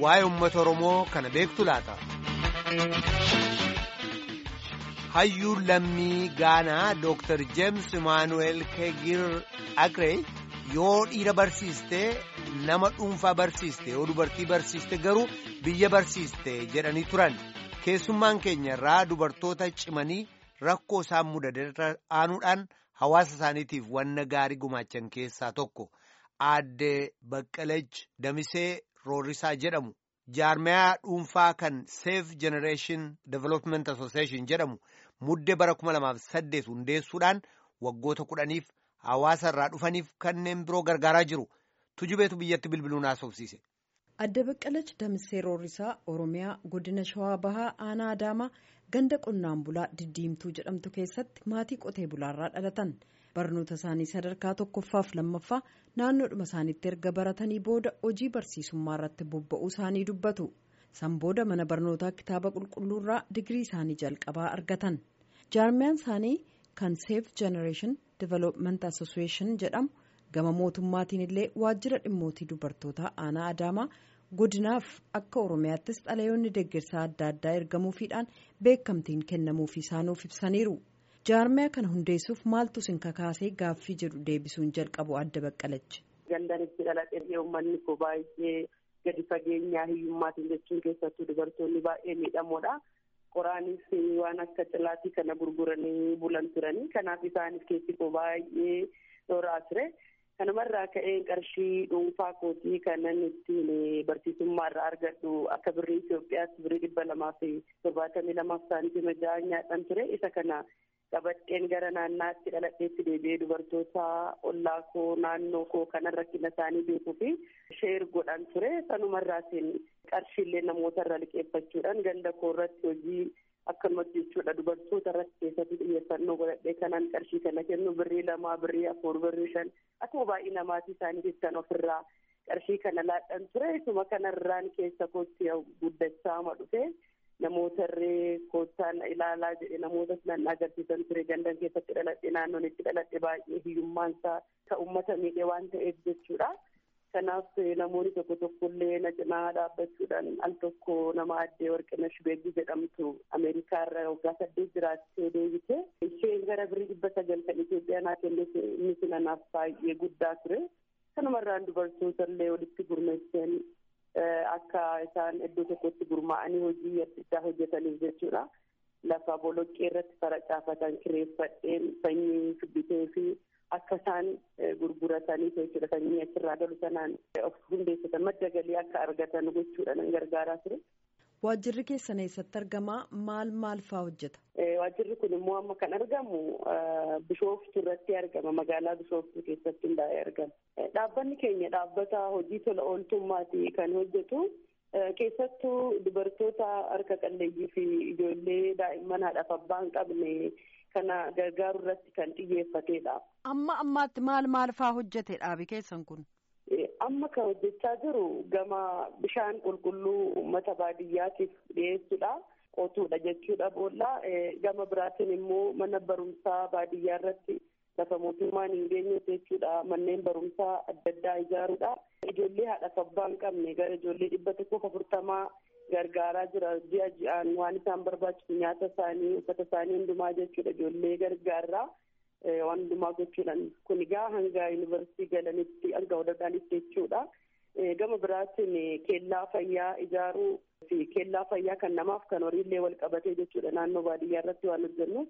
waa'ee uummata Oromoo kana beektu laata. Hayyuun lammii Gaanaa Dr. James Emmanuel Kegir Agree yoo dhiira barsiiste nama dhuunfaa barsiiste yoo dubartii barsiiste garuu biyya barsiiste jedhanii turan keessummaan keenya irraa dubartoota cimanii rakkoo isaan mudateerra aanuudhaan hawaasa isaaniitiif wanna gaarii gumaachan keessaa tokko aadde Baqqalach Damisee Roorisaa jedhamu. jaarmiyaa dhuunfaa kan Safe Generation Development Association jedhamu muddee bara 2008 hundeessuudhaan waggoota kudhaniif hawaasa irraa dhufaniif kanneen biroo gargaaraa jiru. Tujubeetu biyyatti bilbiluun haasofsiise. Adde Baqqalach Damisee Roorisaa Oromiyaa godina Shawaa Bahaa Aanaa Adaamaa ganda qonnaan bulaa Diddiimtuu jedhamtu keessatti maatii qotee bulaarraa dhalatan. barnoota isaanii sadarkaa tokkoffaaf lammaffaa naannoodhuma isaaniitti erga baratanii booda hojii barsiisummaa irratti bobba'uu isaanii dubbatu san booda mana barnootaa kitaaba qulqulluurraa digirii isaanii jalqabaa argatan jaarmiyaan isaanii kan safe generation development association jedhamu gama mootummaatiin illee waajjira dhimmootii dubartootaa aanaa adaamaa godinaaf akka oromiyaattis xalayoonni deeggarsaa adda addaa ergamuufiidhaan beekamtiin kennamuufi isaanuuf ibsaniiru. jaarmiyaa kana hundeessuuf maaltu sin kakaasee gaaffii jedhu deebisuun jalqabu adda baqqalachi. Gandaan itti dhaladhee uummanni koo baay'ee gadi fageenyaa hiyyummaatiin jechuun keessattuu dubartoonni baay'ee miidhamoodha. Qoraanis waan akka cilaatii kana gurguranii bulan turanii kanaaf isaanis keessi koo baay'ee dhoraa ture. Kanumarraa ka'een qarshii dhuunfaa kootii kanan ittiin barsiisummaa irraa argadhu akka birrii Itoophiyaatti birrii dhibba lamaa fi torbaatamii lamaaf saantiima ja'a nyaadhan ture isa kana. qabadheen gara naannaatti dhaladheetti deebi'ee dubartoota ollaa koo naannoo koo kanan rakkina isaanii beekuu fi sheer godhan ture sanumarraatiin qarshiillee namoota irra liqeeffachuudhaan ganda koo irratti hojii akkanumatti jechuudha dubartoota irratti keessatti xiyyeeffannoo godhadhee kanaan qarshii kana kennu birrii lamaa birrii afur birrii shan akkuma baay'ee namaatii isaanii jettan ofirraa qarshii kana laadhan ture isuma kanarraan keessa kootti guddachaa ma dhufe. namoota irree koottaan ilaalaa jedhe namoota nan agarsiisan ture gandan keessatti dhaladhe naannoon itti dhaladhe baay'ee hiyyummaan isaa ka uummata miidhee waan ta'eef jechuudha. Kanaaf namoonni tokko tokkollee na cinaa dhaabbachuudhaan al tokko nama addee warqina shubeeggi jedhamtu Ameerikaa irra waggaa saddeet jiraattee deebite. Isheen gara birrii dhibba sagal kan Itoophiyaa naa kennite innis nanaaf baay'ee guddaa ture. Kanumarraan dubartoota illee walitti gurmeessan akka isaan iddoo tokkotti gurmaa'anii hojii adda addaa hojjetaniif jechuudha. Lafa boloqqee irratti faracaafatan kireeffadheen sanyii shubbitee fi akka isaan gurguratanii jechuudha sanyii achirraa galu sanaan of hundeessatan madda galii akka argatan gochuudha nan gargaaraa ture. Waajjirri keessan eessatti argamaa maal maal faa hojjeta? Waajjirri kun immoo amma kan argamu Bishooftu irratti argama magaalaa Bishooftu keessatti hundaa'ee argama. Dhaabbanni keenya dhaabbata hojii tola ooltummaati kan hojjetu keessattuu dubartoota harka qalleeyyii fi ijoollee daa'imman haadhaaf abbaa hin qabne kana gargaaru irratti kan xiyyeeffatedha. Amma ammaatti maal maal faa hojjete dhaabi keessan kun? Amma kan hojjechaa jiru gama bishaan qulqulluu uummata baadiyyaatiif dhiyeessuudha. Qotuudha jechuudha boolla. Gama biraatiin immoo mana barumsaa baadiyyaa irratti lafa mootummaan hin geenye jechuudha. Manneen barumsaa adda addaa ijaaruudha. Ijoollee haadhaaf abbaa hin qabne gara ijoollee dhibba tokkoof afurtamaa gargaaraa jira. Ji'a ji'aan waan isaan barbaachisu nyaata isaanii uffata isaanii hundumaa jechuudha. Ijoollee gargaarraa. waan hundumaa gochuudhaan kun egaa hanga yuunivarsiitii galanitti hanga walagaanitti jechuudha. Gama biraatiin keellaa fayyaa ijaaruu fi keellaa fayyaa kan namaaf kan horiillee wal qabatee jechuudha naannoo baadiyyaa irratti waan hojjennu.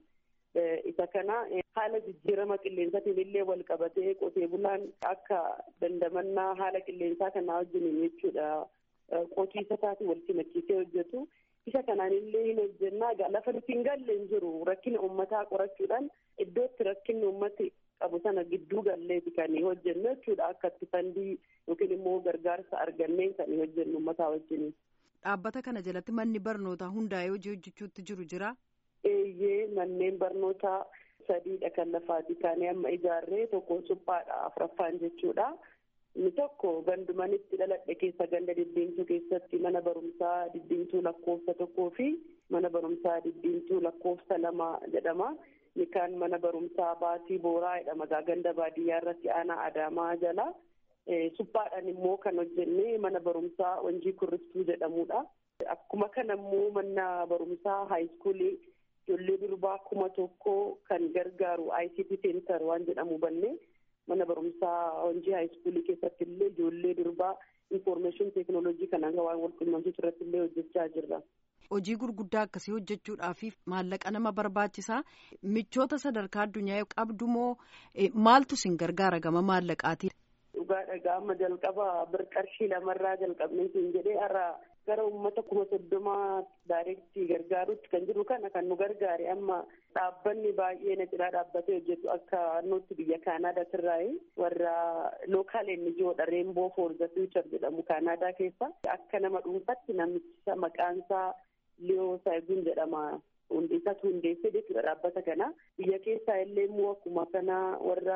Isa kana haala jijjiirama qilleensaatiin illee wal qabatee qotee bulaan akka dandamannaa haala qilleensaa kanaa wajjiniin jechuudha qotiisa isaatiin wal simachiisee hojjetu. isa kanaan illee hin hojjennaa lafa nuti hin galle hin jiru rakkina uummataa qorachuudhaan iddootti rakkinni uummati qabu sana gidduu galleeti kan hojjennu jechuudha akka itti fandii yookiin immoo gargaarsa arganneen kan hojjennu uummataa wajjin. Dhaabbata kana jalatti manni barnootaa hundaa'ee hojii hojjechuutti jiru jira. Eeyyee manneen barnootaa sadiidha kan lafaati kaanii amma ijaarree tokko suphaadha afuraffaan jechuudha. Inni tokko gandumanitti dhaladhe keessa ganda diddiimtuu keessatti mana barumsaa diddiimtuu lakkoofsa tokkoo fi mana barumsaa diddiimtuu lakkoofsa lama jedhama. Inni kaan mana barumsaa baasii booraa jedhama ganda baadiyyaa irratti aanaa adaamaa jala. suphaadhaan immoo kan hojjenne mana barumsaa Wanjii Kurriftuu jedhamudha. Akkuma kana immoo mana barumsaa haayiskuulii ijoollee durbaa kuma tokko kan gargaaru ICT Center waan jedhamu banne mana barumsaa Wanjii haayiskuulii keessatti illee ijoollee durbaa information teeknooloojii kanaan waan wal quunnamsiisu irratti illee hojjechaa jirra. Hojii gurguddaa akkasii hojjechuudhaaf maallaqa nama barbaachisaa michoota sadarkaa addunyaa qabdu moo maaltu isin gargaara gama maallaqaatiin? Dhugaadha gama jalqaba birqarshii lamarraa jalqabnee siin jedhee har'a gara uummata kuma soddomaa daayireektii gargaarutti kan jiru kana kan nu gargaare amma dhaabbanni baay'ee na cinaa dhaabbatee hojjetu akka nutti biyya kaanaadaa tirraayi warra lookaal enjiyoodha reenboo foor the future jedhamu kaanaadaa keessa akka nama dhuunfatti namicha maqaansaa liyoo saayibuun jedhama hundeessatu hundeessee jechuudha dhaabbata kana biyya keessaa illee immoo akkuma kana warra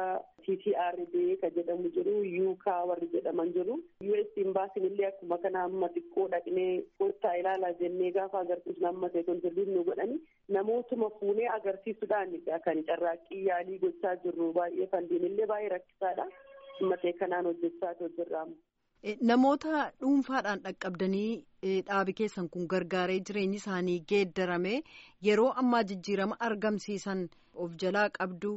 TTRD ka jedhamu jiru yuukaa warri jedhaman jiru US imbaasiin illee akkuma kana amma xiqqoo dhaqnee kottaa ilaalaa jennee gaafa agarsiisnu amma ta'e kontirbiit nu godhani namootuma fuunee agarsiisuudhaan kan carraaqqii yaalii gochaa jirru baay'ee fandiin illee baay'ee rakkisaadha amma ta'e kanaan hojjechaa jirra. Namoota dhuunfaadhaan dhaqqabdanii dhaabi keessan kun gargaaree jireenyi isaanii geeddarame yeroo ammaa jijjiirama argamsiisan of jalaa qabdu.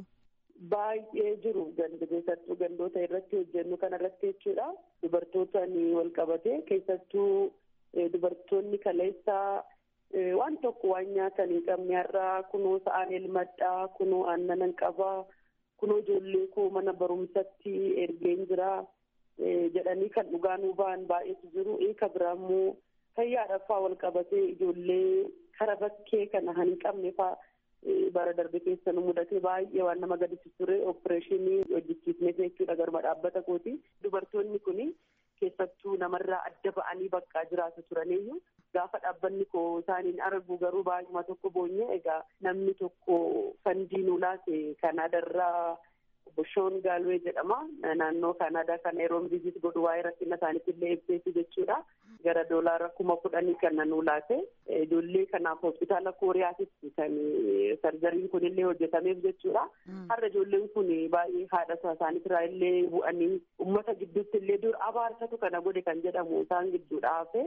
Baay'ee jiru keessattuu gandoota irratti hojjennu kana irratti jechuudha. Dubartootaan wal qabate keessattuu dubartoonni kaleessaa waan tokko waan nyaatan hin qabne har'aa kunoo sa'aan elmadhaa kunoo aannan qabaa kunoo ijoollee koo mana barumsatti ergeen jiraa. jedhanii kan dhugaanuu ba'an baay'eetu jiru eeka biraa immoo fayyaadhaaf wal qabatee ijoollee kara bakkee kana hin qabne fa'aa bara darbe keessa nu mudate baay'ee waan nama gadisiisu ture opereeshinii hojjechiisnee jechuudha garma dhaabbata kooti dubartoonni kun keessattuu namarraa adda ba'anii bakkaa jiraatu turaniyyuu gaafa dhaabbanni koo isaaniin argu garuu baay'uma tokko boonye egaa namni tokko fandii nu laate kanaadarraa Bushoon Gaalwee jedhama. Naannoo Kaanaadaa kana yeroo viizit godhu waa'ee rakkina isaaniitti illee ibseetu jechuudha. Gara doolaara kuma kudhanii kan nu laate. Ijoollee kanaaf hospitaala Kooriyaatitti kan sarjariin kun illee hojjetameef jechuudha. Har'a ijoolleen kun baay'ee haadha isaaniitirraa illee bu'anii uummata gidduutti illee dur abaarsatu kana godhe kan jedhamu isaan gidduudha hafe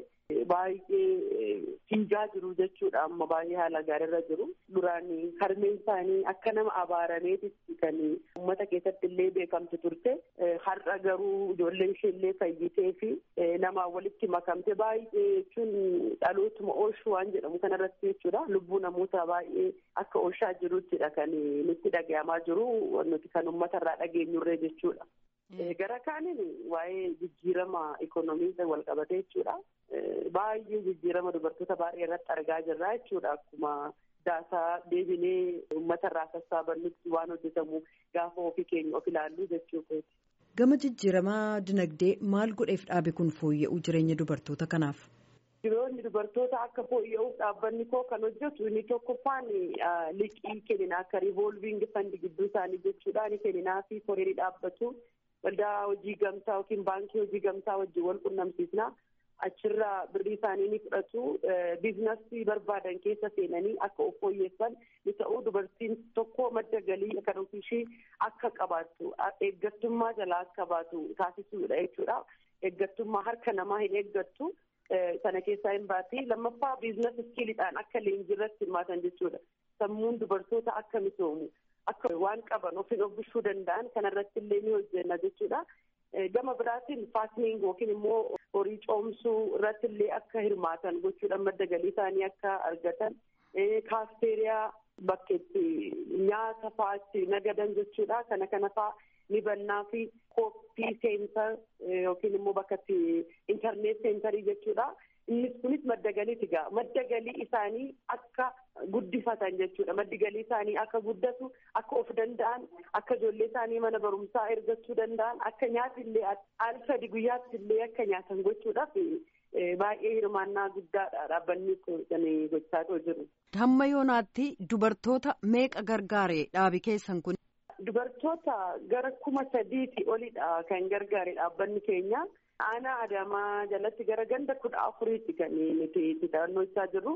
baay'ee fiigaa jiru jechuudha. Amma baay'ee haala gaariirra jiru. Duraan harmeen isaanii akka nama abaarameetitti kan uummata keessatti illee beekamtu turte har'a garuu ijoolleen ishee illee fayyitee fi namaan walitti makamte baay'ee jechuun dhalootuma oolchuu waan jedhamu kanarratti jechuudha lubbuu namoota baay'ee akka oolchaa jiruttidha kan nutti dhagayamaa jiru nuti kan uummata irraa dhageenyurree jechuudha. Gara kaaniin waa'ee jijjiirama ikonomii wal qabate jechuudha. Baay'ee jijjiirama dubartoota baay'ee irratti argaa jirra jechuudha akkuma daasaa deebinee uummata irraa sassaabannutti waan hojjetamu gaafa ofii keenya of ilaallu jechuudha. Gama jijjiiramaa dinagdee maal godheef dhaabe kun fooyya'uu jireenya dubartoota kanaaf? Jireenya dubartoota akka fooyya'uuf dhaabbanni koo kan hojjetu inni tokkoffaan liqii kennina akka riivolviing fandi gidduu isaanii jechuudha ni kenninaa fi koreerii dhaabbatu waldaa hojii gamtaa yookiin baankii hojii gamtaa wajjin wal qunnamsiisna. achirraa birrii isaanii ni fudhatu biizinasii barbaadan keessa seenanii akka of fooyyessan ni ta'u dubartiin tokko madda galii kan ofiishii akka qabaattu eeggattummaa jalaa akka baatu taasisuudha jechuudha eeggattummaa harka namaa hin eeggattu sana keessaa hin baati lammaffaa biizinas iskiilidhaan akka leenjiirratti hirmaatan jechuudha sammuun dubartoota akka misoomu akka waan qaban ofiin obbishuu danda'an kanarratti illee ni hojjenna jechuudha. gama biraatiin faasniing yookiin immoo horii coomsuu irratti illee akka hirmaatan gochuudhaan madda galii isaanii akka argatan kaafteeriyaa bakka itti nyaata fa'aatti nagadan jechuudha kana kana fa'a ni bannaa fi kooppii seentar yookiin immoo bakka itti intarneet seentarii jechuudha. innis kunis madda galiiti gaa madda galii isaanii akka guddifatan jechuudha maddi galii isaanii akka guddatu akka of danda'an akka ijoollee isaanii mana barumsaa ergachuu danda'an akka nyaati illee al sadi guyyaatti illee akka nyaatan gochuudhaaf baay'ee hirmaannaa guddaadha dhaabbanni kan gochaa jiru. Hamma yoonaatti dubartoota meeqa gargaare dhaabi keessan kun? Dubartoota gara kuma sadiiti olidha kan gargaare dhaabbanni keenya. aanaa adamaa jalatti gara ganda kudha afuriitti kan nuti itti taa'annoo jirru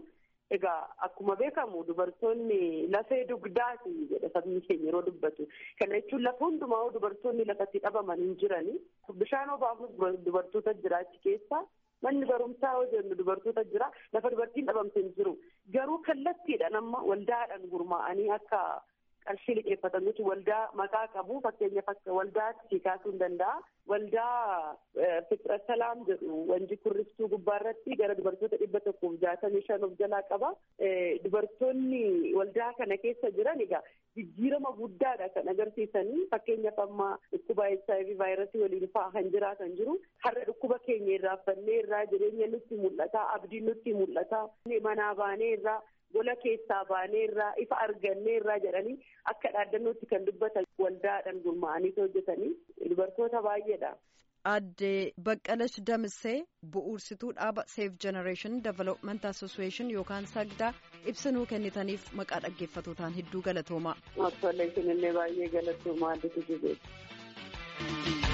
Egaa akkuma beekamu dubartoonni lafee dugdaati jedha sabni keenya yeroo dubbatu. Kana jechuun lafa hundumaa dubartoonni lafatti dhabaman hin jirani. Bishaan obaafuuf dubartoota jira achi keessa. Manni barumsaa yoo jennu dubartoota jira. Lafa dubartiin dhabamte hin jiru. Garuu kallattiidhaan amma waldaadhaan gurmaa'anii akka qarshii liqeeffatan jechuun waldaa maqaa qabu fakkeenyaaf akka waldaatti kaasuu hin danda'a. Waldaa Fiqira Salaam jedhu wanji kurriftuu gubbaarratti gara dubartoota dhibba tokkoof jaatamii shan of jalaa qaba. Dubartoonni waldaa kana keessa jiran egaa jijjiirama guddaadha kan agarsiisanii fakkeenyaaf amma dhukkuba HIV vaayirasii waliin fa'aa kan jiraatan jiru. Har'a dhukkuba keenya irraa fannee irraa jireenya nutti mul'ata abdiin nutti mul'ata manaa baanee irraa. gola keessaa baanee irraa ifa argannee irraa jedhanii akka dhaaddannootti kan dubbatan waldaadhaan gurmaa'anii hojjetanii dubartoota baay'eedha. Aadde Baqqalash Damissee bu'uursituu dhaaba Safe Generation Development Association yookaan sagdaa ibsanuu kennitaniif maqaa dhaggeeffatootaan hedduu galatoomaa. Tole isinillee baay'ee galatoomaa adda tujubeeti.